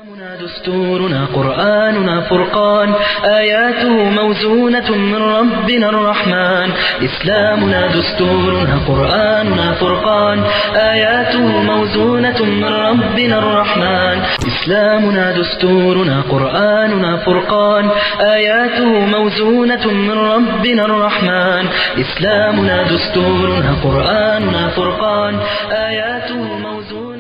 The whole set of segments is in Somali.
إسلامنا دستورنا قرآننا فرقان آياته موزونة من ربنا الرحمن إسلامنا دستورنا قرآننا فرقان آياته موزونة من ربنا الرحمن إسلامنا دستورنا قرآننا فرقان آياته موزونة من ربنا الرحمن إسلامنا دستورنا قرآننا فرقان آياته موزونة من ربنا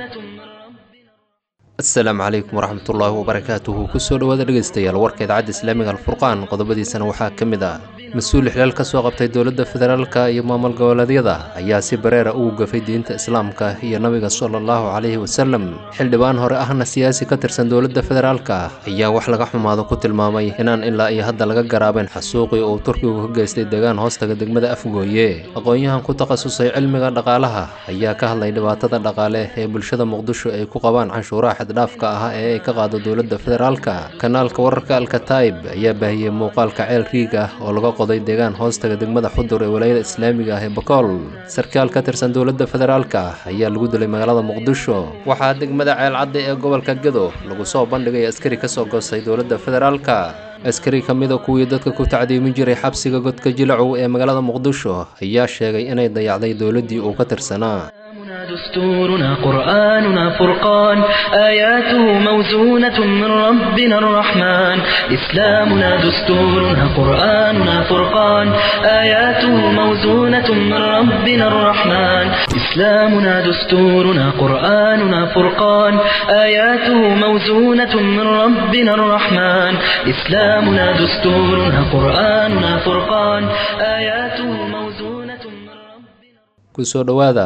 asalaamu calaykum waraxmatullaahi wabarakaatuhu kusoo dhowaada dhegaystayaal warka idaacadda islaamiga alfurqaan qodobadiisana waxaa ka mid ah mas-uul xilaal ka soo qabtay dowladda federaalka iyo maamul goboleedyada ayaa si bareera ugu gafay diinta islaamka iyo nabiga sala allahu calayhi wasalem xildhibaan hore ahna siyaasi ka tirsan dowladda federaalka ayaa wax laga xumaado ku tilmaamay inaan ilaa iyo hadda laga garaabeen xasuuqii uu turkigu ka geystay deegaan hoostaga degmada afgooye aqoon-yahan ku takhasusay cilmiga dhaqaalaha ayaa ka hadlay dhibaatada dhaqaale ee bulshada muqdisho ay ku qabaan canshuuraha xaddhaafka ah ee ay ka qaado dowladda federaalka kanaalka wararka alkataib ayaa baahiyey muuqaalka ceel riig ah oo laga qoday deegaan hoostaga degmada xudur ee walaayada islaamiga ah ee bakool sarkaal ka tirsan dowladda federaalka ayaa lagu dilay magaalada muqdisho waxaa degmada ceelcadda ee gobolka gedo lagu soo bandhigay askari ka soo goostay dowladda federaalka askari ka mida kuwii dadka ku tacdiimin jiray xabsiga godka jilacow ee magaalada muqdisho ayaa sheegay inay dayacday dowladdii uu ka tirsanaa إسلامنا دستورنا قرآننا فرقان آياته موزونة من ربنا الرحمن إسلامنا دستورنا قرآننا فرقان آياته موزونة من ربنا الرحمن إسلامنا دستورنا قرآننا فرقان آياته موزونة من ربنا الرحمن إسلامنا دستورنا قرآننا فرقان آياته موزونة من ربنا kusoo dhowaada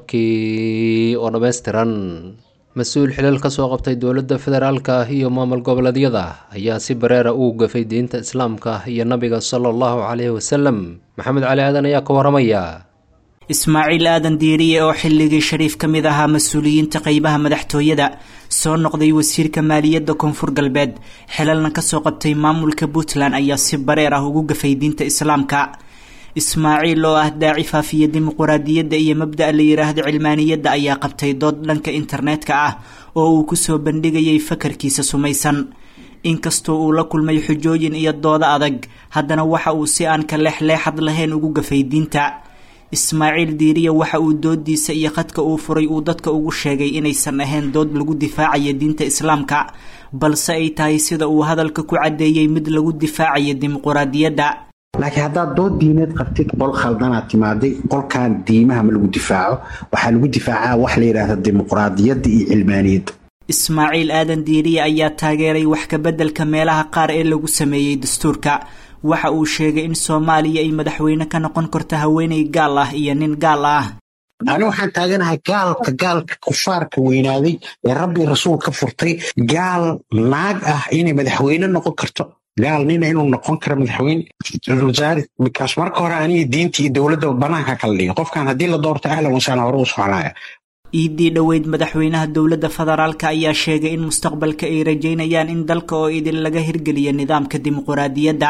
warkii oo dhammaystiran mas-uul xilal ka soo qabtay dowladda federaalka iyo maamul goboleedyada ayaa si bareera ugu gafay diinta islaamka iyo nabiga sala allahu caleyhi wasalem maxamed cali aadan ayaa ka waramaya ismaaciil aadan diiriye oo xilligii shariif ka mid ahaa mas-uuliyiinta qeybaha madaxtooyada soo noqday wasiirka maaliyadda koonfur galbeed xilalna kasoo qabtay maamulka puntland ayaa si bareer ah ugu gafay diinta islaamka ismaaciil oo ah daaci faafiya dimuquraadiyadda iyo mabda' la yidhaahdo cilmaaniyadda ayaa qabtay dood dhanka internetka ah oo uu kusoo bandhigayay fakarkiisa sumaysan inkastoo uu la kulmay xujooyin iyo doodo adag haddana waxa uu si aan ka leexleexad lahayn ugu gafay diinta ismaaciil diiriya waxa uu doodiisa iyo khadka uu furay uu dadka ugu sheegay inaysan ahayn dood lagu difaacaya diinta islaamka balse ay tahay sida uu hadalka ku caddeeyey mid lagu difaacaya dimuquraadiyadda laakiin haddaad dood diineed qabtid qol khaldanaad timaaday qolkan diimaha ma lagu difaaco waxaa lagu difaacaa wax la yidhaahda dimuqraadiyadda iyo cilmaaniyadda ismaaciil aadan diiriye ayaa taageeray wax kabeddelka meelaha qaar ee lagu sameeyey dastuurka waxa uu sheegay in soomaaliya ay madaxweyne ka noqon karto haweeney gaal ah iyo nin gaal ah ani waxaan taaganahay gaalka gaalka kufaarka weynaaday ee rabbi rasuul ka furtay gaal naag ah inay madaxweyne noqon karto gaal nina inuu noqon karo madaxweyne wasaari bikaas marka hore aniga diinta iyo dowladda banaanka kala dhiga qofkan haddii la doorto ahlan wasaan hore u soconaya iidii dhoweyd madaxweynaha dowladda federaalka ayaa sheegay in mustaqbalka ay rajaynayaan in dalka oo idin laga hirgeliyo nidaamka dimuquraadiyadda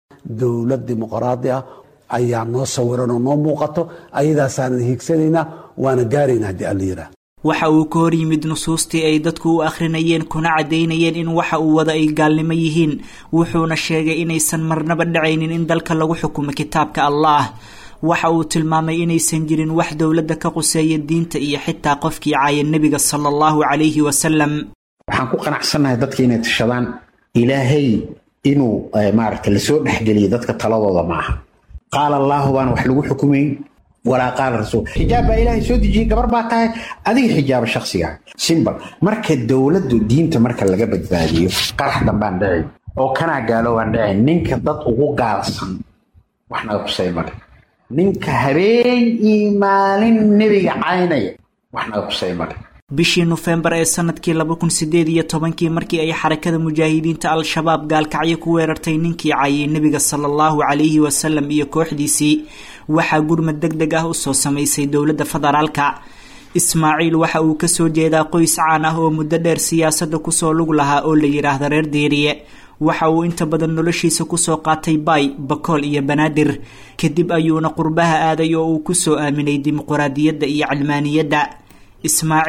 dowlad dimuqraadi ah ayaa noo sawiran oo noo muuqato ayadaasaanan hiigsanaynaa waana gaaraynaa haddii alla yidhaah waxa uu ka hor yimid nusuustii ay dadku u akhrinayeen kuna caddaynayeen in waxa uu wada ay gaalnimo yihiin wuxuuna sheegay inaysan marnaba dhacaynin in dalka lagu xukumo kitaabka allaah waxa uu tilmaamay inaysan jirin wax dowladda ka quseeya diinta iyo xitaa qofkii caaya nebiga sala allahu calayhi wasalam waxaan ku qanacsannahay dadka inay tashadaan ilaahay inuu maaragta lasoo dhexgeliyo dadka taladooda ma aha qaala allaahu baan wax lagu xukumayn walaa qaala rasuul xijaab baa ilaahay soo dejiyey gabar baa tahay adiga xijaaba shakhsiga simbal marka dowladdu diinta marka laga badbaadiyo qarax dambaan dhicin oo kanaa gaaloobaan dhicin ninka dad ugu gaalsan wax naga kusay male ninka habeen iyo maalin nebiga caynaya wax naga kusay male bishii nofembar ee sanadkii laba kun sideed iyo tobankii markii ay xarakada mujaahidiinta al-shabaab gaalkacyo ku weerartay ninkii caayay nebiga sala allahu calayhi wasalam iyo kooxdiisii waxaa gurmad deg deg ah usoo samaysay dowladda federaalka ismaaciil waxa uu kasoo jeedaa qoys caan ah oo muddo dheer siyaasadda kusoo lug lahaa oo la yidhaahda reer deeriye waxa uu inta badan noloshiisa kusoo qaatay baay bakool iyo banaadir kadib ayuuna qurbaha aaday oo uu kusoo aaminay dimuquraadiyadda iyo cilmaaniyadda ismaaciil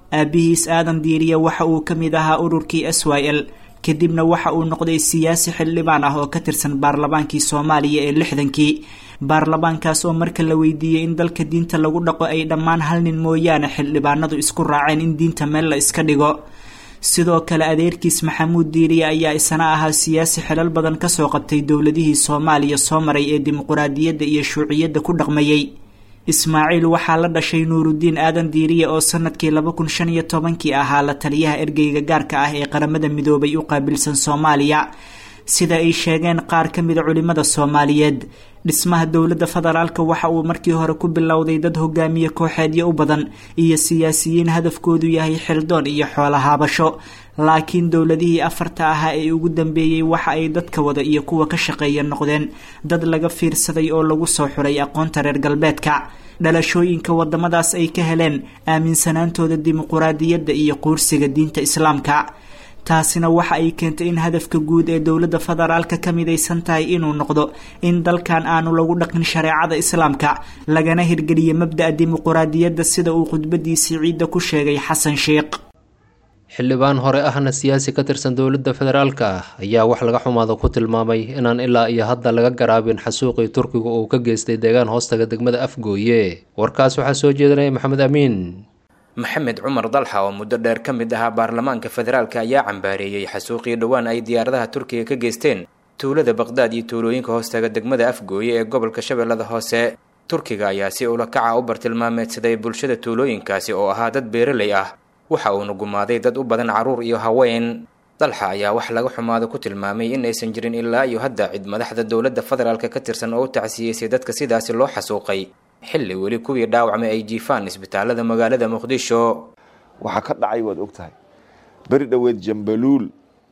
aabihiis aadan diiriye waxa uu ka mid ahaa ururkii s y l kadibna waxa uu noqday siyaasi xildhibaan ah oo ka tirsan baarlamaankii soomaaliya ee lixdankii baarlamaankaas oo marka la weydiiyey in dalka diinta lagu dhaqo ay dhammaan hal nin mooyaane xildhibaanadu isku raaceen in diinta meel la iska dhigo sidoo kale adeerkiis maxamuud diiriye ayaa isna ahaa siyaasi xilal badan kasoo qabtay dowladihii soomaaliya soo maray ee dimuquraadiyadda iyo shuuciyadda ku dhaqmayey ismaaciil waxaa la dhashay nuurudiin aadan diiriye oo sanadkii laba kun shan iyo tobankii ahaa la taliyaha ergeyga gaarka ah ee qaramada midoobay u qaabilsan soomaaliya sida ay sheegeen qaar ka mida culimada soomaaliyeed dhismaha dowladda federaalka waxa uu markii hore ku bilowday dad hogaamiye kooxeedyo u badan iyo siyaasiyiin hadafkoodu yahay xildoon iyo xoolo haabasho laakiin dowladihii afarta ahaa ee ugu dambeeyey waxa ay dadka wada iyo kuwa ka shaqeeya noqdeen dad laga fiirsaday oo lagu soo xuray aqoonta reer galbeedka dhalashooyinka wadamadaas ay ka heleen aaminsanaantooda dimuquraadiyadda iyo quursiga diinta islaamka taasina waxa ay keentay in hadafka guud ee dowladda federaalka ka midaysan tahay inuu noqdo in dalkan aanu lagu dhaqin shareecada islaamka lagana hirgeliyo mabda'a dimuquraadiyadda sida uu khudbadiisii ciidda ku sheegay xasan sheekh xildhibaan hore ahna siyaasi ka tirsan dowladda federaalka ah ayaa wax laga xumaado ku tilmaamay inaan ilaa iyo hadda laga garaabin xasuuqii turkiga uu ka geystay deegaan hoostaga degmada afgooye warkaas waxaa soo jeedinaya maxamed amiin maxamed cumar dalxa oo muddo dheer ka mid ahaa baarlamaanka federaalka ayaa cambaareeyey xasuuqii dhowaan ay diyaaradaha turkiga ka geysteen tuulada baqdaad iyo tuulooyinka hoostaga degmada afgooye ee gobolka shabeellada hoose turkiga ayaa si ula kaca u bartilmaameedsaday bulshada tuulooyinkaasi oo ahaa dad beeraley ah waxa uuna gumaaday dad u badan carruur iyo haween dalxa ayaa wax laga xumaado ku tilmaamay in aysan jirin ilaa iyo hadda cid madaxda dowladda federaalka ka tirsan oo u tacsiyeysay dadka sidaasi loo xasuuqay xilli weli kuwii dhaawacmay ay jiifaan isbitaalada magaalada muqdisho waxaa ka dhacay waad og tahay beri dhoweed jambaluul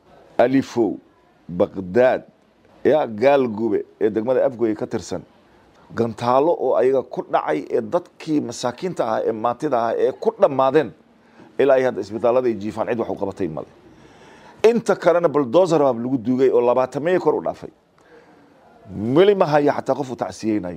alifow baqdaad yaa gaalgube ee degmada afgoye ka tirsan gantaalo oo ayaga ku dhacay ee dadkii masaakiinta ahaa ee maantida ahaa ee ku dhammaadeen ilaa ay hadda isbitaalada ay jiifaan cid wax u qabatay male inta kalena baldozer baa lagu duugay oo labaatameeye kor u dhaafay weli ma haya xataa qof uu tacsiyeynayo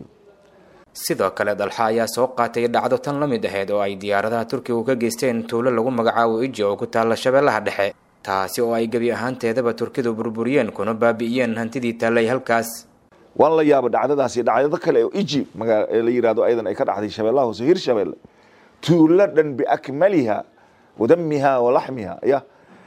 sidoo kale dalxa ayaa soo qaatay dhacdo tan la mid aheyd oo ay diyaaradaha turkigu ka geysteen tuulo lagu magacaabo iji oo ku taalla shabeellaha dhexe taasi oo ay gebi ahaanteedaba turkidu burburiyeen kuna baabi'iyeen hantidii taallay halkaas waan la yaaba dhacdadaasi dhacdado kale oo iji magaa la yidhahdo ayadan ay ka dhacday shabeellaha hoose hir shabeelle tuulo dhan biakmaliha wadamiha walaxmiha ya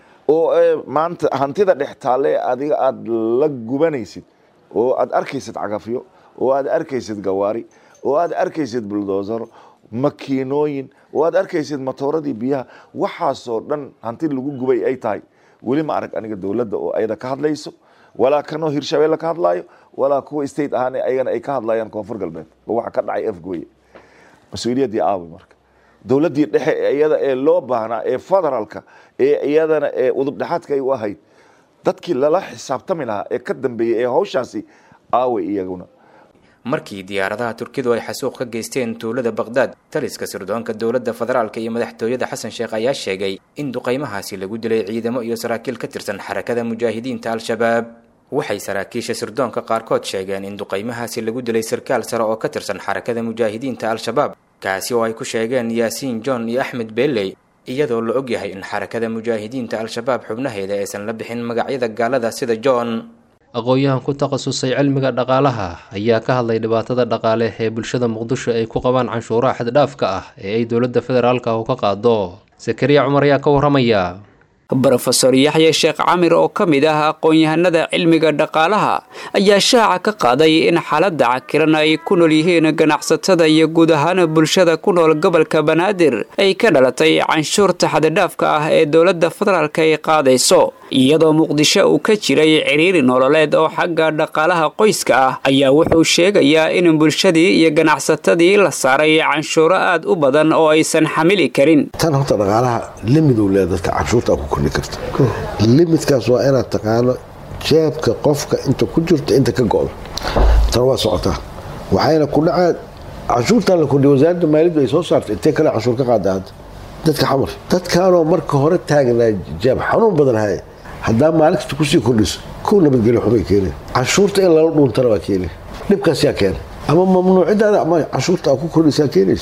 oo maanta hantida dhex taalle adiga aada la gubanaysid oo aada arkaysid cagafyo oo aada arkaysid gawaari oo aad arkaysid buldozaro makiinooyin oo aad arkaysid matooradii biyaha waxaasoo dhan hanti lagu gubay ay tahay weli ma arag aniga dowladda oo ayada ka hadlayso walaa kanoo hirshabeelle ka hadlaayo walaa kuwa state ahaan ayagana ay ka hadlayaan koonfur galbeed oo waxa ka dhacay afgooye mas-uuliyaddii aawi marka dowladdii dhexe iyada ee loo baahnaa ee federaalka ee iyadana ee udubdhexaadka ay u ahayd dadkii lala xisaabtami lahaa ee ka dambeeyey ee hawshaasi aaway iyaguna markii diyaaradaha turkidu ay xasuuq ka geysteen tuulada baqdaad taliska sirdoonka dowladda federaalka iyo madaxtooyada xasan sheekh ayaa sheegay in duqaymahaasi lagu dilay ciidamo iyo saraakiil ka tirsan xarakada mujaahidiinta al-shabaab waxay saraakiisha sirdoonka qaarkood sheegeen in duqaymahaasi lagu dilay sarkaal sare oo ka tirsan xarakada mujaahidiinta al-shabaab kaasi oo ay ku sheegeen yaasiin john iyo axmed beeley iyadoo la ogyahay in xarakada mujaahidiinta al-shabaab xubnaheeda aysan la bixin magacyada gaalada sida john aqoon-yahan ku takhasusay cilmiga dhaqaalaha ayaa ka hadlay dhibaatada dhaqaale ee bulshada muqdisho ay ku qabaan canshuuraha xaddhaafka ah ee ay dowladda federaalka u ka qaado sakariya cumar ayaa ka warramaya brofeor yaxya sheekh camir oo ka mid ah aqoon-yahanada cilmiga dhaqaalaha ayaa shaaca ka qaaday in xaaladda cakiran ay ku nool yihiin ganacsatada iyo guud ahaan bulshada ku nool gobolka banaadir ay ka dhalatay canshuurta xadidhaafka ah ee dowladda federaalka ay qaadayso iyadoo muqdisho uu ka jiray ciriiri nololeed oo xagga dhaqaalaha qoyska ah ayaa wuxuu sheegayaa in bulshadii iyo ganacsatadii la saaray canshuuro aad u badan oo aysan xamili karin tan horta dhaqaalaha limiduu leeya dadka canshuurta ku kordhi karta limidkaas waa inaad taqaano jeebka qofka inta ku jirto inta ka go-do tan waa socotaa waxayna ku dhacaan canshuurtan la kordhiya wasaaradda maaliyaddu ay soo saartay intee kale canshuur ka qaada hadda dadka xamar dadkaanoo marka hore taagnaa jeeb xanuun badan haya haddaa maalin kasta kusii kordhiso kow nabadgelyo xubay keeneen canshuurta in lala dhuuntana waa keenay dhibkaas yaa keenay ama mamnuucidaada ama canshuurta aa ku kordhisaa keenaysa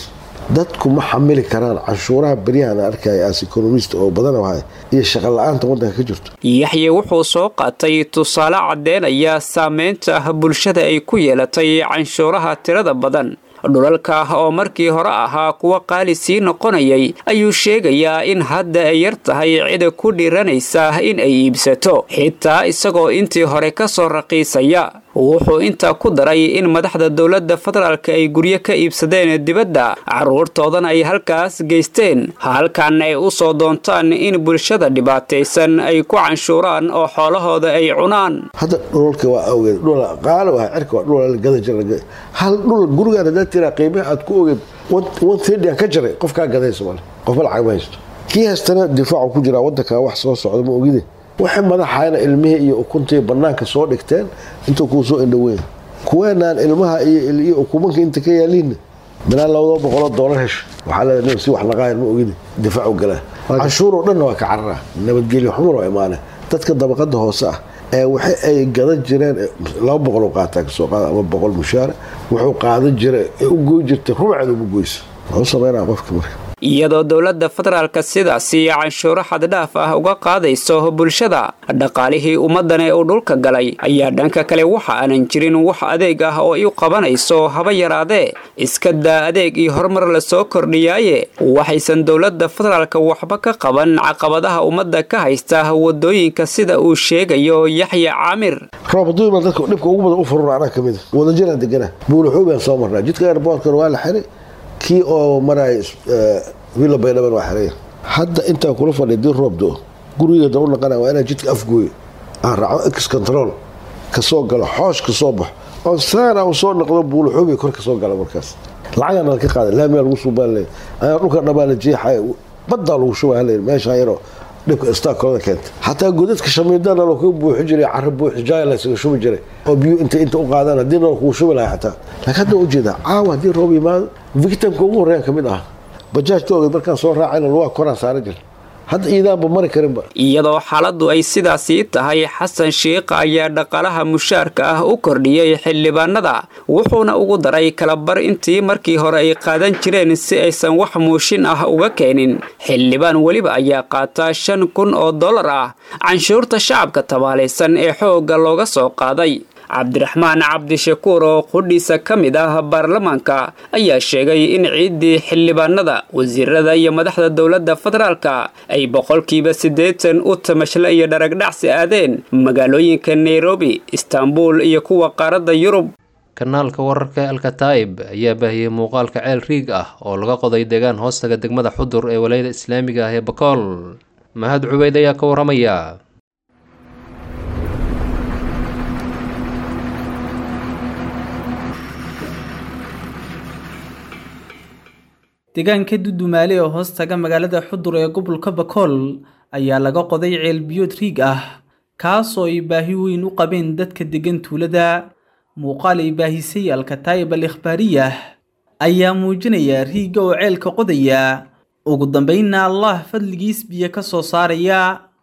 dadku ma xamili karaan canshuuraha beryahan arkaya as economist oo badan wahay iyo shaqo la-aanta waddanka ka jirto yaxye wuxuu soo qaatay tusaale caddeynaya saameynta bulshada ay ku yeelatay canshuuraha tirada badan dhulalka oo markii hore ahaa kuwa qaali sii noqonayay ayuu sheegayaa in hadda ay yar tahay cida ku dhiiranaysa in ay iibsato xitaa isagoo intii hore ka soo raqiisaya wuxuu intaa ku daray in madaxda dowladda federaalka ay guryo ka iibsadeen dibadda carruurtoodana ay halkaas geysteen halkan ay u soo doontaan in bulshada dhibaataysan ay ku canshuuraan oo xoolahooda ay cunaan hadda dhulalka waa awgeed dhul qaali waa cirka waa dhul la gadan jira hal dhul gurigaan haddaad tiraa qiimaha aad ku ogeed one thirty aan ka jaray qofkaa gadaysa male qofba lacag ma haysto kii haystana difaacu ku jiraa waddanka wax soo socda ma ogide waxay madaxayna ilmihii iyo ukuntii bannaanka soo dhigteen intuu kuu soo indhoweyn kuweenaan ilmaha iyo ukumanka inta ka yaaliinna bilaan labada boqoloo doolar hesho waxaa leedahay si wax naqaayan ma ogide difaacu galaa canshuuroo dhanna waa ka carara nabadgelyo xumar oo imaane dadka dabaqada hoose ah ee waxa ay gadan jireen laba boqol qaataa kasoo qaada ama boqol mushaara wuxuu qaadan jira ee u goy jirtay rubceed uma goysa wuxuu sameynaa qofka marka iyadoo dowladda federaalka sidaasi canshuuro xaddhaaf ah uga qaadayso bulshada dhaqaalihii ummadane uu dhulka galay ayaa dhanka kale waxa aanan jirin wax adeeg ah oo u qabanayso haba yaraadee iska daa adeeg iyo horumar lasoo kordhiyaaye waxaysan dowladda federaalka waxba ka qaban caqabadaha ummadda ka haysta wadooyinka sida uu sheegayo yaxya caamir roob hadduu imaan dadka dhibka ugu badan u furura anaa ka mida wadajiraan degana buulaxuubaan soo marnaa jidka airboortkana waa la xiray kii oo maraya villa baydhaban waa xeraya hadda intaan kula fadhiya dii roob do gurigeeda u naqana waa inaan jidka afgooyo aan raaco ex control ka soo galo xoosh ka soo baxo oo saana uu soo noqdo buulaxuubay kor ka soo gala markaas lacagaa nala ka qaada laamiyaa lagu suubaan leey ayaa dhulka dhabaa la jeexaya baddaa lagu shubaa leey meeshaa yaroo dhibka istaakooda keenta xataa godadka shamiidana loo kaga buuxi jiray carro buuxi jaaya laysaga shubi jiray oo biyo inta inta u qaadaan haddii nala kugu shubi lahaa xataa laakiin hadda ujeeda caawa haddii roob yimaado victimka ugu horreeyan ka mid ah bajaajka ogeed markaan soo raacayna lugaa koraan saaran jira hadda iidaanba mari karinba iyadoo xaaladdu ay sidaasii tahay xasan shiikh ayaa dhaqaalaha mushaarka ah u kordhiyey xildhibaanada wuxuuna ugu daray kalabar intii markii hore ay qaadan jireen si aysan wax muushin ah uga keenin xildhibaan weliba ayaa qaata shan kun oo dollar ah canshuurta shacabka tabaalaysan ee xoogga looga soo qaaday cabdiraxmaan cabdishakuur oo qudhiisa ka mid ah baarlamaanka ayaa sheegay in ciiddii xildhibaanada wasiirada iyo madaxda dowladda federaalka ay boqolkiiba siddeetan u tamashle iyo dharagdhacsi aadeen magaalooyinka nairobi istaanbul iyo kuwa qaaradda yurub kanaalka wararka alkataib ayaa baahiyey muuqaalka ceel riig ah oo laga qoday deegaan hoostaga degmada xudur ee walayada islaamiga ah ee bakool mahad cubeyd ayaa ka waramaya deegaanka dudumaale oo hoos taga magaalada xudur ee gobolka bakool ayaa laga qoday ceel biyood riig ah kaasoo ay baahi weyn u qabeen dadka deggan tuulada muuqaal ay baahisay alkataayib al ikhbaariyah ayaa muujinaya riigga oo ceelka qodaya ugu dambaynna allah fadligiis biyo ka soo saaraya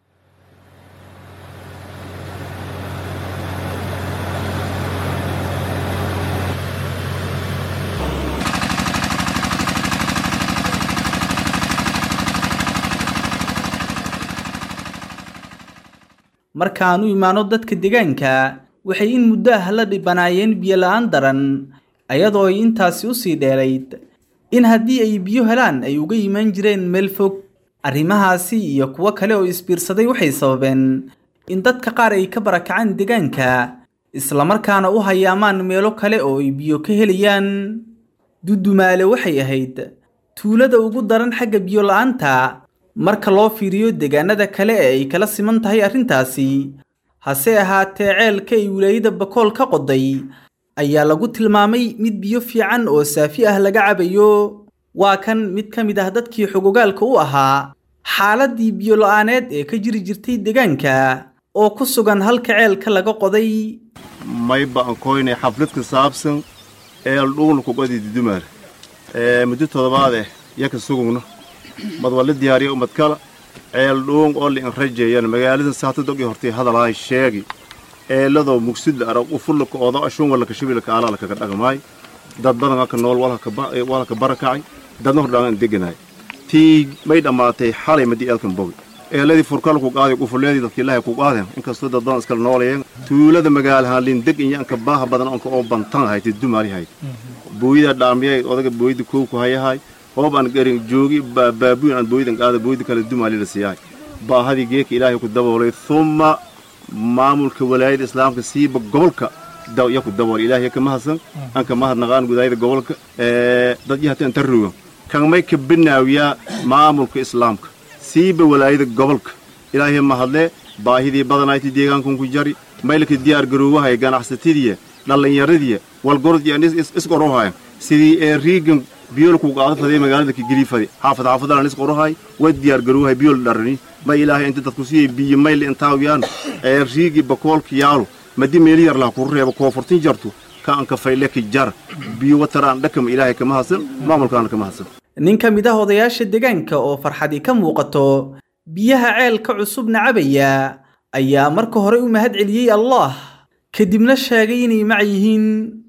markaan u imaano dadka deegaanka waxay in muddo ah la dhibanaayeen biyo la-aan daran ayadoo ay intaasi usii dheerayd in haddii ay biyo helaan ay uga imaan jireen meel fog arrimahaasi iyo kuwo kale oo isbiirsaday waxay sababeen in dadka qaar ay ka barakacaan deegaanka islamarkaana u hayaamaan meelo kale oo ay biyo ka helayaan dudumaale waxay ahayd tuulada ugu daran xagga biyo la-aanta marka loo fiiriyo deegaanada kale ee ay kala siman tahay arrintaasi hase ahaatee ceelka ay wilaayada bakool ka qoday ayaa lagu tilmaamay mid biyo fiican oo saafi ah laga cabayo waa kan mid ka mid ah dadkii xogogaalka u ahaa xaaladdii biyo la-aaneed ee ka jiri jirtay deegaanka oo ku sugan halka ceelka laga qoday may baan koynay xaflad ku saabsan eel dhuul kuqodi dudumaal muddo toddobaadeh yaka sugugno mad waa la diyaariya ummad kala ceel dhuung oo liin rajeeyaan magaalada saatadog i hortay hadalaay sheegi eeladoo mugsidla arag u fullaka oodo ashuun walaka shibilka alaalakaga dhagamaay dad badan aka nool walaka barakacay dadna hordhaan deganaay tii may dhammaatay xalay madi eelkan bogi eeladii furkal ku qaaday qufuleedii dadka ilaahay ku qaadeen inkastoo dad badan iskala noolayeen tuulada magaalahaan lindeg iyo anka baaha badan onka oo bantan hayd dumaali hayd booyida dhaamiyay odaga booyida koow ku hayahay hoob aan garin joogi baabuun aan booyidan qaada booyida kale dumaali la siiyahay baahadii geeka ilaahay ku daboolay thumma maamulka walaayada islaamka siiba gobolka ya ku dabool ilaahay ka mahadsan anka mahadnaqaan gudaayada gobolka dad yahata inta rogan kanmay ka binaawiyaa maamulka islaamka siiba walaayada gobolka ilaahay mahadlee baahidii badanayti deegaankan ku jari maylka diyaar garoowahay ganacsatadiya dhallinyaradiya walgorod iyo isqorohayan sidii ee riigan biyool ku qaado faday magaalada ka geli faday xaafad xaafadalan isqorohay way diyaar garoowahay biyool dharani ma ilaahay inta dadku siiyay biyo mayl intaawiyaan ee riigi bakoolka yaalo madi meeli yar laha ku reebo koonfurtin jarto ka anka fayle ka jar biyo wataraan dhakama ilaahay kama hadsan maamulkaana kama hadsan nin ka mid ah odayaasha deegaanka oo farxadi ka muuqato biyaha ceelka cusubna cabaya ayaa marka hore u mahad celiyey allah kadibna sheegay inay mac yihiin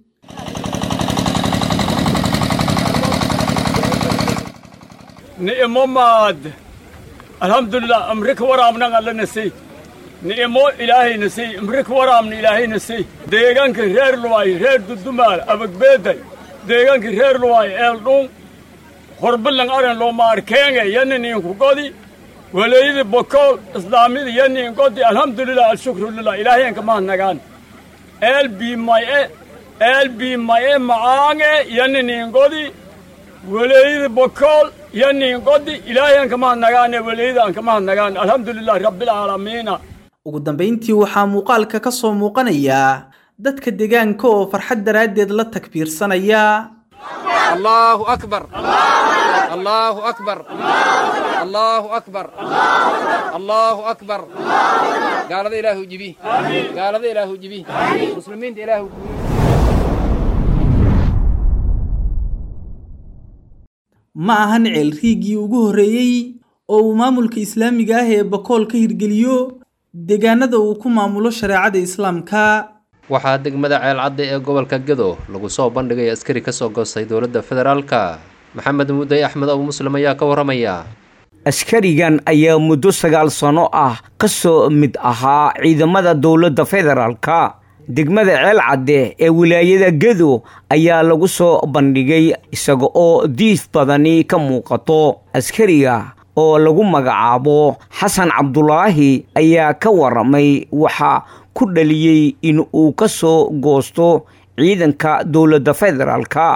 ni'imo maad alxamdulilah amrika waraabnan alla nasay ni'imo ilaahay nasay amrika waraabna ilaahay nasay deegaanka reer luwaay reer dudumaal abagbeeday deegaanka reer luwaay eeldhuun horbilan aran loo maarkeenge yaniniinku godi waleeyada bokool islaamida yanin godi alxamdulilah alshukru lilah ilaahayanka mahadnagaan eel biimaye eel biimaye macaange yaninin godi waleeyada bokool yanin godi ilaahayanka mahadnagaane waleeyada anka mahadnagaan alxamdulilah rabbilcaalamiina ugu dambayntii waxaa muuqaalka ka soo muuqanaya dadka deegaanka oo farxad daraaddeed la takbiirsanaya الله أكبر الله أكبر الله أكبر الله أكبر قال ذا إله جبيه قال ذا إله جبيه مسلمين ذا إله ma ahan ceel riigii ugu horreeyey oo uu maamulka islaamiga ah ee bakool ka hirgeliyo deegaanada uu ku maamulo shareecada islaamka waxaa degmada ceelcadda ee gobolka gedo lagu soo bandhigay askari ka soo goostay dowladda federaalka maxamed mudday axmed abu muslim ayaa ka warramaya askarigan ayaa muddo sagaal sanno ah ka soo mid ahaa ciidamada dowladda federaalka degmada ceelcadde ee wilaayada gedo ayaa lagu soo bandhigay isaga oo diif badani ka muuqato askariga oo lagu magacaabo xasan cabdulaahi ayaa ka warramay waxa ku dhaliyey in uu ka soo goosto ciidanka dowladda federaalka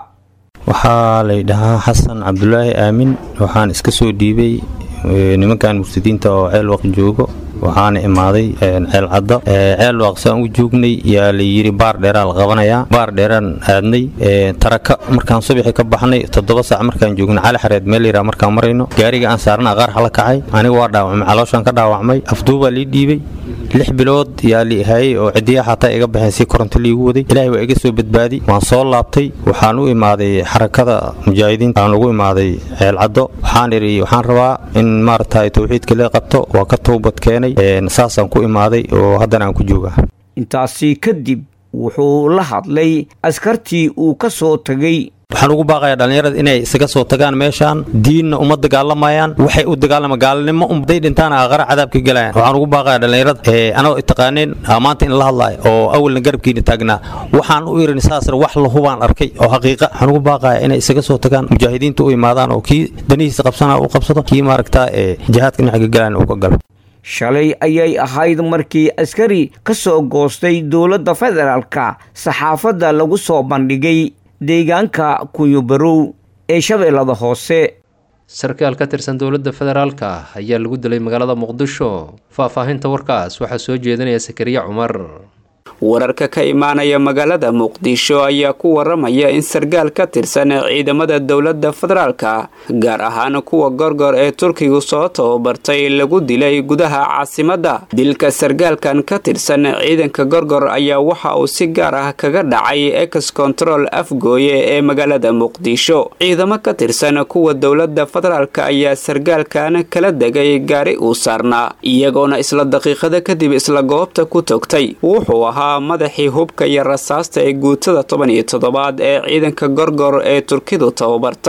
waxaa laydhahaa xasan cabdulaahi aamin waxaan iska soo dhiibay nimankan murtadiinta oo ceelwaq joogo waxaana imaaday ceel cadda ceelwaq saan u joognay yaa layidhi baar dheeraa la qabanayaa baar dheeraan aadnay taraka markaan subaxi ka baxnay toddoba saac markaan joognay cali xareed meel layidhaa markaan marayno gaariga aan saarna qaar hala kacay aniga waa dhaawacmay calooshaan ka dhaawacmay afduubaa lii dhiibay lix bilood yaa li hayay oo cidiya xataa iga baxeen si koronto liigu waday ilaahay waa iga soo badbaadi waan soo laabtay waxaan u imaaday xarakada mujaahidiinta aan ugu imaaday ceelcaddo waxaan idhi waxaan rabaa in maaragtay tawxiidka lee qabto waa ka towbad keenay saasaan ku imaaday oo haddana aan ku joogaa intaasi kadib wuxuu la hadlay askartii uu ka soo tegay waxaan ugu baaqayaa dhallinyarada inay isaga soo tagaan meeshaan diinna uma dagaalamayaan waxay u dagaalama gaalnimo umday dhintaan aqara cadaabka galayaan waxaan ugu baaqayaa dhallinyarada anoo taqaaneen maanta in la hadlaayo oo awalna garabkiina taagnaa waxaan u irin saasna wax lahubaan arkay oo xaqiiqa waxaan ugu baaqayaa inay isaga soo tagaan mujaahidiinta u imaadaan oo kii danihiisa qabsanaa u qabsado kii maaragtaa ee jihaadka dhinaca galayaan uu ka galo shalay ayay ahayd markii askari ka soo goostay dowladda federaalka saxaafadda lagu soo bandhigay deegaanka kuyubarow ee shabeellada hoose sarkaal ka tirsan dowladda federaalka ayaa lagu dilay magaalada muqdisho faahfaahinta warkaas waxaa soo jeedinaya sakariya cumar wararka ka imaanaya magaalada muqdisho ayaa ku waramaya in sargaal ka tirsan ciidamada dowladda federaalka gaar ahaan kuwa gorgor ee turkigu soo tababartay lagu dilay gudaha caasimadda dilka sargaalkan ka tirsan ciidanka gorgor ayaa waxa uu si gaar ah kaga dhacay ex control afgooye ee magaalada muqdisho ciidamo ka tirsan kuwa dowladda federaalka ayaa sargaalkan kala degay gaari uu saarnaa iyagoona isla daqiiqada kadib isla goobta ku togtay wuxuu ahaa madaxii hubka iyo rasaasta ee guutada toban iyo toddobaad ee ciidanka gorgor ee turkidu tababartay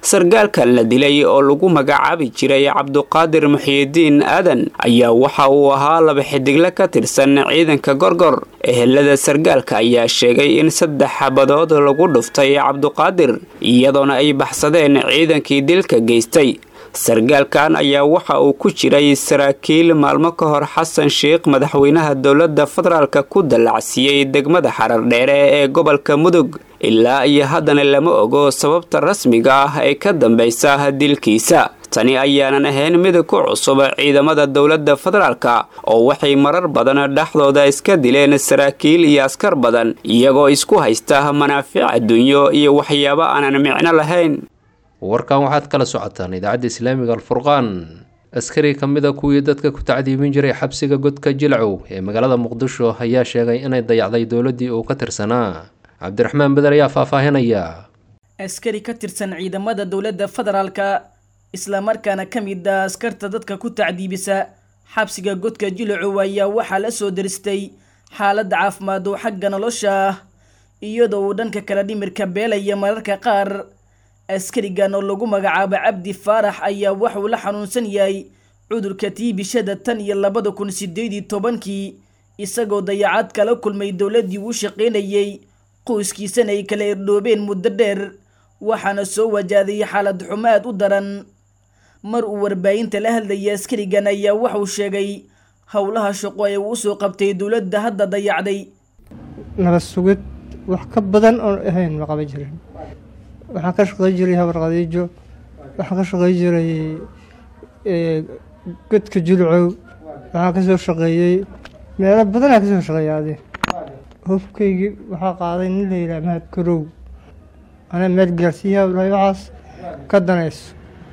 sargaalkan la dilay oo lagu magacaabi jiray cabduqaadir muxiyidiin aadan ayaa waxa uu ahaa laba xidigle ka tirsan ciidanka gorgor ehelada sargaalka ayaa sheegay in saddex xabadood lagu dhuftay cabduqaadir iyadoona ay baxsadeen ciidankii dilka geystay sargaalkan ayaa waxa uu ku jiray saraakiil maalmo ka hor xasan sheikh madaxweynaha dowladda federaalka ku dallacsiiyey degmada xarardheere ee gobolka mudug ilaa iyo haddana lama ogo sababta rasmiga ah ee ka dambaysa dilkiisa tani ayaanan ahayn mid ku cusub ciidamada dowladda federaalka oo waxay marar badan dhexdooda iska dileen saraakiil iyo askar badan iyagoo isku haysta manaafic adduunyo iyo waxyaabo aanan micno lahayn warkan waxaad kala socotaan idaacadda islaamiga alfurqaan askari ka mid a kuwii dadka ku tacdiibin jiray xabsiga godka jilcow ee magaalada muqdisho ayaa sheegay inay dayacday dowladdii uu ka tirsanaa cabdiraxmaan beder ayaa faahfaahinaya askari ka tirsan ciidamada dowladda federaalka islamarkaana ka mid ah askarta dadka ku tacdiibisa xabsiga godka jilcow ayaa waxaa la soo daristay xaaladda caafimaad oo xagga nolosha ah iyadoo uu dhanka kale dhimirka beelaya mararka qaar askarigan oo lagu magacaabo cabdi faarax ayaa waxuu la xanuunsan yahay cudurka tiibishada tan iyo labada kun sideed iyo tobankii isagoo dayacad kala kulmay dowladdii uu shaqaynayey qoyskiisana ay kala irdhoobeen muddo dheer waxaana soo wajahday xaalad xumo aad u daran mar uu warbaahinta la hadlayay askarigan ayaa waxuu sheegay howlaha shaqo ee uu usoo qabtay dowladda hadda dayacday nabad sugid wax ka badan oon ahayn ma qaban jirin waxaan ka shaqey jiray habar khadiijo waxaan ka shaqey jiray godka julcow waxaan ka soo shaqeeyey meelo badanaa ka soo shaqeeya adi hofkaygii waxaa qaaday nin la yidhaha mahad karow anaa meel gaarsiiyaha lahay waxaas ka danayso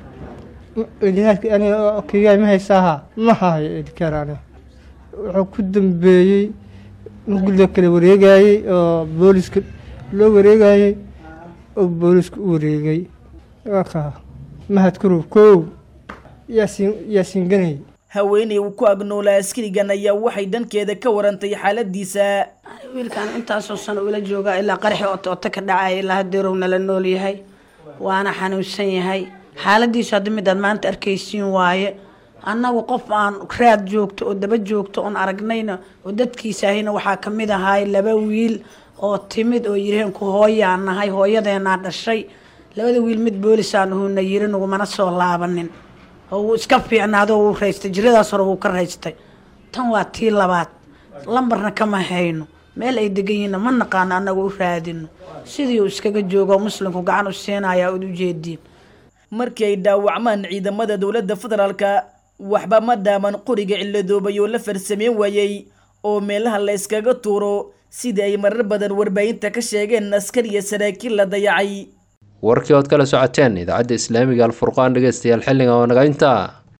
kaygaa ma haysaaha ma hahayo edikaar aniga wuxuu ku dambeeyey markii loo kala wareegayey oo booliska loo wareegayey oo boolisku u wareegay ka mahad karow kow yaasiin yaasiin ganay haweeney uu ku agnoolaa askarigan ayaa waxay dhankeeda ka warantay xaaladiisa wiilkan intaasoo sano ula joogaa ilaa qaraxi oto ka dhacaya ilaa hadeerow nala nool yahay waana xanuunsan yahay xaaladiisu hadda midaad maanta arkaysiin waaye annagu qof aan raad joogto oo daba joogto oon aragnayna oo dadkiisaahayna waxaa ka mid ahaay laba wiil oo timid oo yiraheen ku hooyaan nahay hooyadeenaa dhashay labada wiil mid boolisaan uhuna yiri nagumana soo laabanin oo wuu iska fiicnaado wuu raystay jiradaas hore wuu ka raystay tan waa tii labaad lambarna kama hayno meel ay degan yihiinna ma naqaano annaga u raadino sidii uu iskaga joogo muslimku gacan u siinaya ud ujeediin markii ay dhaawacmaan ciidamada dowladda federaalka waxba ma dhaaman qoriga ciladoobay oo la farsameyn waayey oo meelaha la yskaga tuuro sidii ay marar badan warbaahinta ka sheegeen askar iyo saraakiil la dayacay warkii ood kala socoteen idaacadda islaamiga alfurqaan dhegeystayaal xilliga oo naga intaa